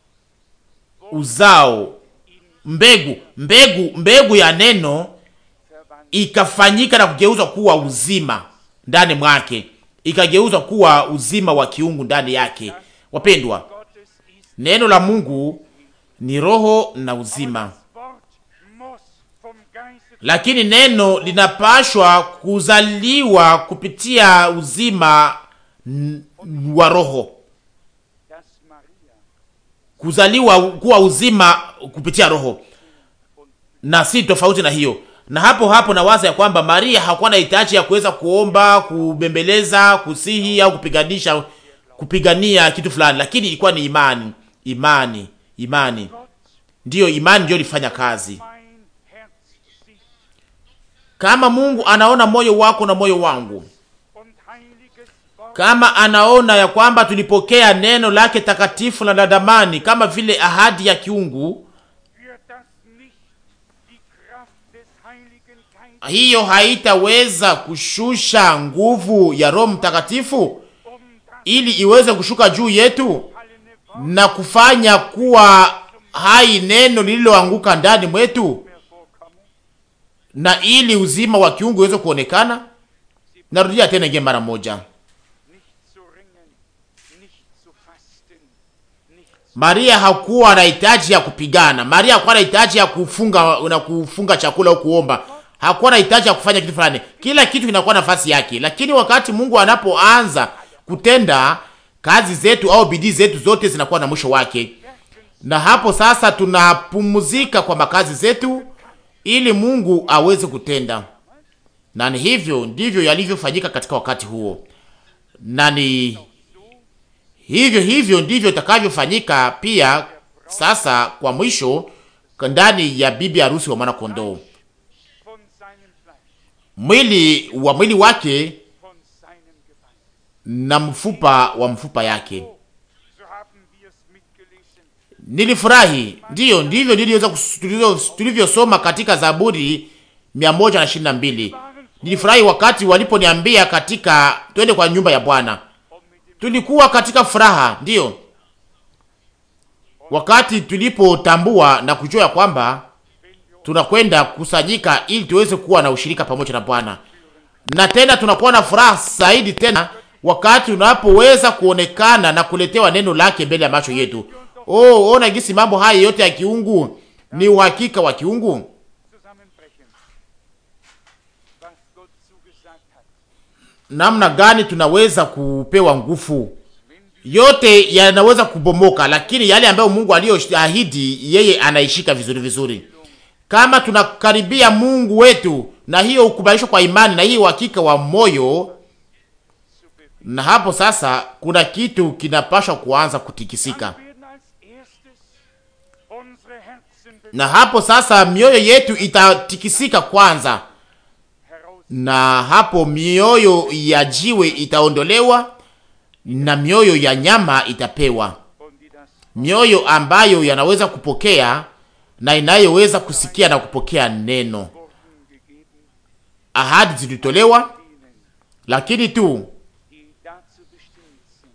uzao, mbegu, mbegu, mbegu ya neno verwandelt ikafanyika na kugeuzwa kuwa uzima ndani mwake, ikageuzwa kuwa uzima wa kiungu ndani yake. Wapendwa, Gottes ist. neno la Mungu ni roho na uzima, Das Wort muss vom Geiste lakini neno linapashwa kuzaliwa kupitia uzima n- wa roho, dass Maria kuzaliwa kuwa uzima kupitia roho, na si tofauti na hiyo. Na hapo hapo nawaza ya kwamba Maria hakuwa na hitaji ya kuweza kuomba, kubembeleza, kusihi au kupiganisha, kupigania kitu fulani, lakini ilikuwa ni imani, imani, imani. Gott Ndiyo, imani ndiyo ilifanya kazi. mein Herz sieht Kama Mungu anaona moyo wako na moyo wangu, und heiliges Wort kama anaona ya kwamba tulipokea neno lake takatifu na la damani kama vile ahadi ya kiungu, wird das nicht die Kraft des Heiligen Geistes hiyo haitaweza kushusha nguvu ya Roho Mtakatifu um das ili iweze kushuka juu yetu fallene Wort na kufanya kuwa hai neno lililoanguka ndani mwetu, mehr vorkomme? na ili uzima wa kiungu uweze kuonekana. Narudia tena ingie mara moja, Nicht zu ringen, nicht zu fasten, nicht zu Maria hakuwa na hitaji ya kupigana. Maria hakuwa na hitaji ya kufunga na kufunga chakula au kuomba. Hakuwa na hitaji ya kufanya kitu fulani. Kila kitu kinakuwa nafasi yake, lakini wakati Mungu anapoanza kutenda kazi zetu au bidii zetu, zote zinakuwa na mwisho wake, na hapo sasa tunapumzika kwa makazi zetu ili Mungu aweze kutenda. Na ni hivyo ndivyo yalivyofanyika katika wakati huo. na ni hivyo hivyo ndivyo itakavyofanyika pia sasa kwa mwisho ndani ya bibi harusi wa mwana kondoo. von seinem Fleisch, Mwili wa mwili wake von seinem Gebein. na mfupa wa mfupa yake. So haben wir es mitgelesen. Nilifurahi, ndiyo ndivyo niliweza kus- tulivyo- tulivyosoma katika Zaburi 122. Nilifurahi wakati waliponiambia katika twende kwa nyumba ya Bwana. Und mit dem Tulikuwa katika furaha, ndiyo, wakati tulipotambua na kujua ya kwamba tunakwenda kusanyika ili tuweze kuwa na ushirika pamoja na Bwana, na tena tunakuwa na furaha zaidi tena wakati tunapoweza kuonekana na kuletewa neno lake mbele ya macho yetu. Oh, ona gisi mambo haya yote ya kiungu ni uhakika wa kiungu. Zusammenbrechen, was Gott zugesagt hat. namna gani tunaweza kupewa nguvu. Yote yanaweza kubomoka, lakini yale ambayo Mungu aliyoahidi yeye anaishika vizuri vizuri. Kama tunakaribia Mungu wetu na hiyo ukubalishwa kwa imani na hiyo uhakika wa moyo, na hapo sasa kuna kitu kinapashwa kuanza kutikisika, Dann werden als erstes unsere Herzen na hapo sasa mioyo yetu itatikisika kwanza, heraus na hapo mioyo ya jiwe itaondolewa na mioyo ya nyama itapewa, und die das mioyo ambayo yanaweza kupokea na inayoweza kusikia na kupokea neno. wurden gegeben, Ahadi zilitolewa, denen, lakini tu die dazu bestimmt sind,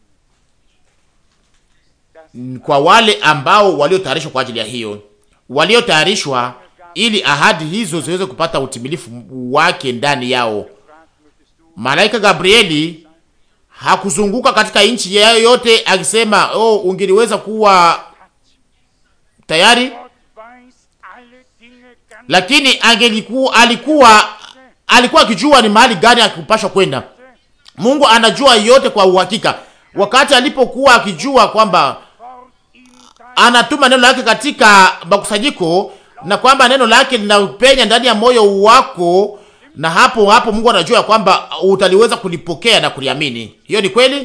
dass mm, kwa wale ambao waliotayarishwa kwa ajili ya hiyo, waliotayarishwa ili ahadi hizo ziweze kupata utimilifu wake ndani yao. fragt, möchtest du Malaika Gabrieli hakuzunguka katika nchi yayo yote akisema, oh, ungeliweza kuwa tayari, Gott weiß alle Dinge ganz lakini angelikuwa alikuwa alikuwa akijua ni mahali gani akupashwa kwenda. Mungu anajua yote kwa uhakika. Wakati alipokuwa akijua kwamba fort ihm dein anatuma neno lake katika makusanyiko na kwamba neno lake linapenya ndani ya moyo wako, na hapo hapo Mungu anajua ya kwamba utaliweza kulipokea na kuliamini. Hiyo ni kweli.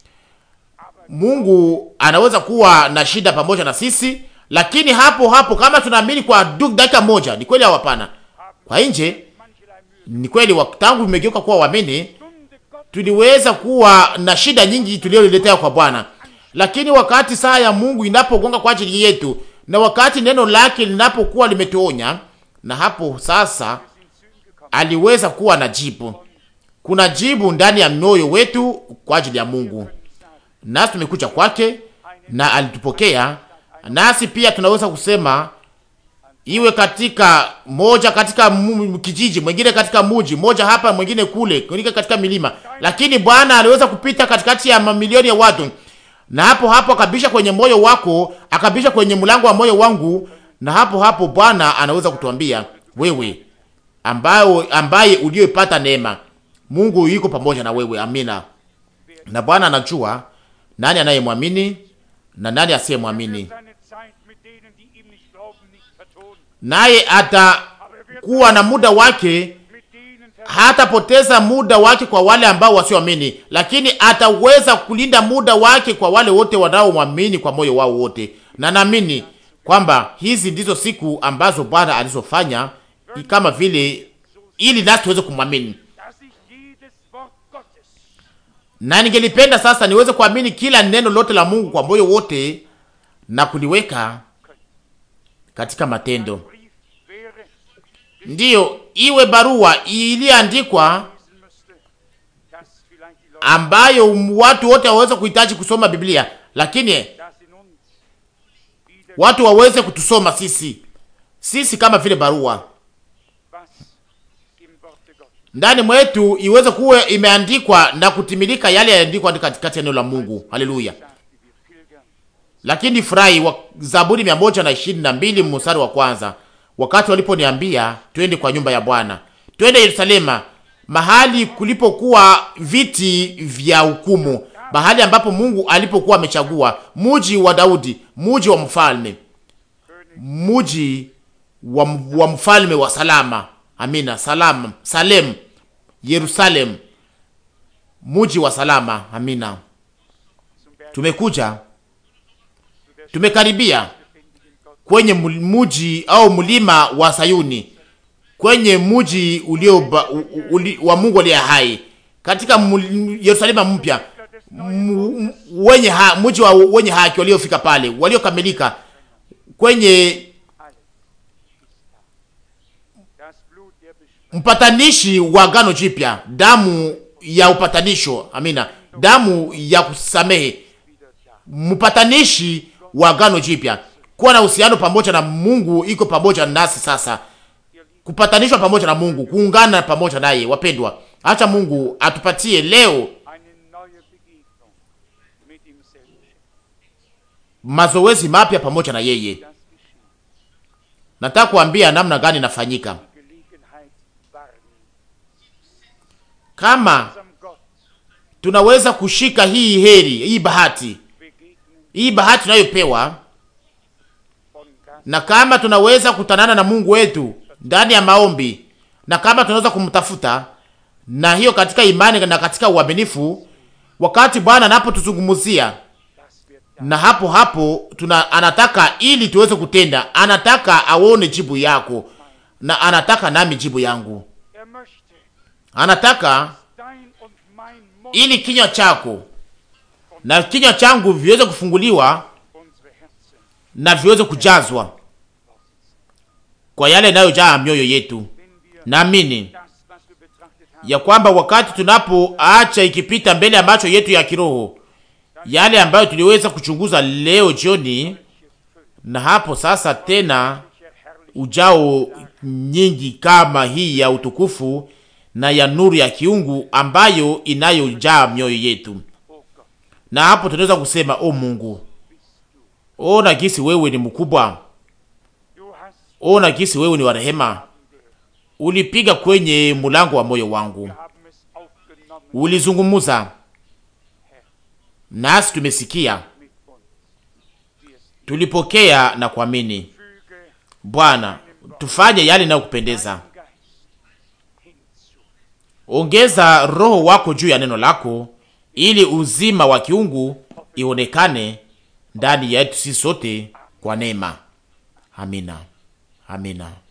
Mungu anaweza kuwa na shida pamoja na sisi, lakini hapo hapo kama tunaamini kwa du- dakika moja, ni kweli au hapana? Kwa nje mancherlei Mühe. ni kweli, wa- tangu tumegeuka kuwa waamini Stunde Gott tuliweza kuwa na shida nyingi tuliyoletea kwa Bwana, lakini wakati saa ya Mungu inapogonga kwa ajili yetu na wakati neno lake linapokuwa limetuonya, na hapo sasa sind zu ihm gekommen. aliweza kuwa na jibu. Kuna jibu ndani ya moyo wetu kwa ajili ya Mungu, nasi tumekuja kwake na alitupokea, nasi pia tunaweza kusema iwe katika moja katika mu- kijiji mwingine katika muji moja hapa mwingine kule mwingine katika milima, lakini Bwana aliweza kupita katikati ya mamilioni ya watu, na hapo hapo akabisha kwenye moyo wako, akabisha kwenye mlango wa moyo wangu, na hapo hapo Bwana anaweza kutuambia wewe, ambayo ambaye uliyopata neema, Mungu yuko pamoja na wewe. Amina. Na Bwana anajua nani anayemwamini na nani asiyemwamini, seine Zeit mit denen, die ihm nicht glauben, nicht vertonen. naye atakuwa na muda wake Mit denen hatapoteza muda wake kwa wale ambao wasioamini, lakini ataweza kulinda muda wake kwa wale wote wanaomwamini kwa moyo wao wote. Na naamini kwamba hizi ndizo siku ambazo Bwana alizofanya kama vile ili nasi tuweze kumwamini, dass ich jedes Wort Gottes na ningelipenda sasa niweze kuamini kila neno lote la Mungu kwa moyo wote na kuliweka katika matendo. Brief wäre, Ndiyo, iwe barua iliyoandikwa lesen müsste, dass vielleicht die Leute, ambayo watu wote waweze kuhitaji kusoma Biblia, lakini dass in uns wieder watu waweze kutusoma sisi sisi kama vile barua was im Worte Gottes ndani mwetu iweze kuwa imeandikwa na kutimilika yale yaliandikwa katikati ya neno la Mungu. Haleluya! sagte, wir pilgern Lakini furahi wa Zaburi mia moja na ishirini na mbili mstari wa kwanza, wakati waliponiambia twende kwa nyumba ya Bwana, twende Yerusalema, mahali kulipokuwa viti vya hukumu, mahali ambapo Mungu alipokuwa amechagua, muji wa Daudi, muji wa mfalme, muji wa, wa mfalme wa salama. Amina, salama, Salem, Yerusalem, muji wa salama. Amina. zum Berg Tumekuja, tumekaribia kwenye mu- muji au mlima wa Sayuni, kwenye muji ulio ba- u- u- uli, wa Mungu aliye hai, katika mul- Yerusalema mpya mu- mu- wenye ha, muji wa wenye haki waliofika pale, waliokamilika kwenye alles ist da. Das Blut der Beschwörung mpatanishi wa agano jipya, damu ya upatanisho. Amina, damu ya kusamehe, wieder da. mpatanishi wa agano jipya, kuwa na uhusiano pamoja na Mungu iko pamoja nasi sasa, kupatanishwa pamoja na Mungu, kuungana pamoja naye. Wapendwa, acha Mungu atupatie leo Eine neue Begegnung mit ihm selbst. mazoezi mapya pamoja na yeye. Das geschieht. Nataka kuambia namna gani inafanyika. Gelegenheit wahrnehmen. Kama Unserem Gott tunaweza kushika hii heri, hii bahati, begegnen hii bahati tunayopewa von Gast na kama tunaweza kutanana na Mungu wetu ndani ya maombi, na kama tunaweza kumtafuta na hiyo katika imani na katika uaminifu, wakati Bwana anapotuzungumzia das wird da. na hapo hapo tuna, anataka ili tuweze kutenda, anataka aone jibu yako na anataka nami jibu yangu, Er möchte anataka dein und mein Mund ili kinywa chako na kinywa changu viweze kufunguliwa unsere Herzen na viweze kujazwa kwa yale yanayojaa mioyo yetu. wenn wir Naamini das, was wir betrachtet haben, ya kwamba wakati tunapoacha ikipita mbele ya macho yetu ya kiroho yale ambayo tuliweza kuchunguza leo jioni, na hapo sasa tena welche herrliche ujao nyingi kama hii ya utukufu na ya nuru ya kiungu ambayo inayojaa mioyo yetu, oh Gott, na hapo tunaweza kusema o Mungu, o na gisi wewe ni mkubwa, du hast o na gisi wewe ni wa rehema, ulipiga kwenye mulango wa moyo wangu, wir haben es aufgenommen ulizungumuza nasi, tumesikia, mit uns. Wirst tulipokea na kuamini. füge Bwana, tufanye yale inayokupendeza. deinen Geist hinzu. Ongeza roho wako juu ya neno lako, ili uzima wa kiungu ionekane ndani yetu sisi sote kwa neema. Amina, amina.